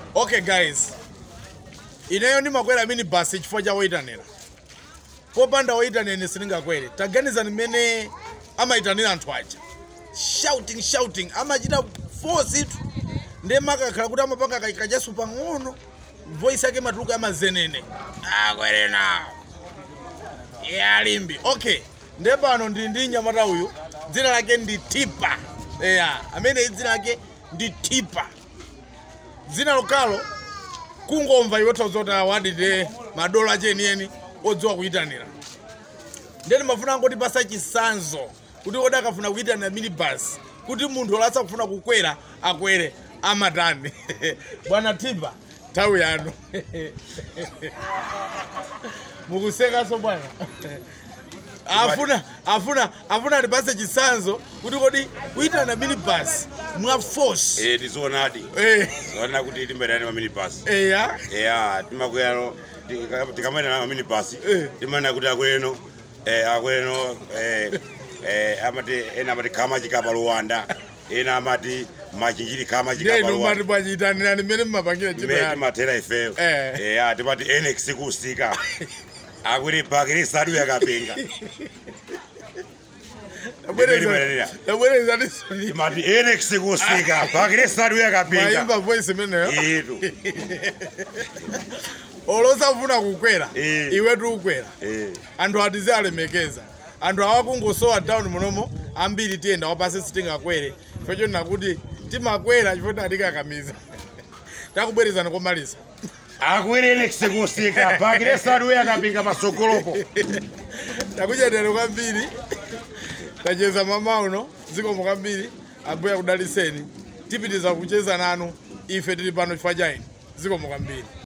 okay guys ineyo ndimakwera mini basi chifukwa cha woyitanira popanda woyitanira sindingakwere taganizani mmene amayitanira anthu aja shouting shouting amachita force itu ndiye makakhala kuti amapanga kachasu pang'ono voice yake matuluka amazenene akwerena yalimbi okay ndiye pano ndi ndi nyamata uyu dzina lake ndi tipa eya amene dzina lake ndi tipa dzina lokalo kungomva iwe tozoti awadide madolo achenieni odziwa kuyitanira ndeni mafuna angoti pasa chisanzo kuti odi akafuna kuyitanira minibus kuti munthu olasa kufuna kukwera akwere amatani bwana tipa nthawi yanu mukusekanso bwana afuna afuna afuna ndipase chisanzo kuti kodi kuyitana minibus mwa force Eh, tizoonadi eh zoona kuti timbetani maminibasi eya ya timakwero tikamayitana maminibasi Eh. timanena kuti akweno eh, akweno eh, eh, amati ena amati kamachika pa luwanda ena amati machinjiri kamachika pa ndenu mati luwanda bwachiyitanirani mmene mmapangira ntchito mmene yanu timathera ifeyo Eh. Eh, ya timati enex kusika akuti bhakiri sadu yakapenga Ndimene tabwerezaniso timati enex kusika bhakiri sadu yakapenga mayimba voice imeneyo itu olosafuna kukwera Eh. iwe tiukwera Eh. anthu atize alemekeza anthu awakungosowa down munomo ambiri tiyenda wapasi sitingakwere fecho nakuti timakwera chifukwa tatikakamiza takubwerezani komaliza akwirene kusika bhakiri sadu yakapinga pasogolopo takuchetera kwambiri tacheza mama uno zikomo kwambiri ambuya kudaliseni tipitiza kucheza nanu ife tili pano chifukwa chaini zikomo kwambiri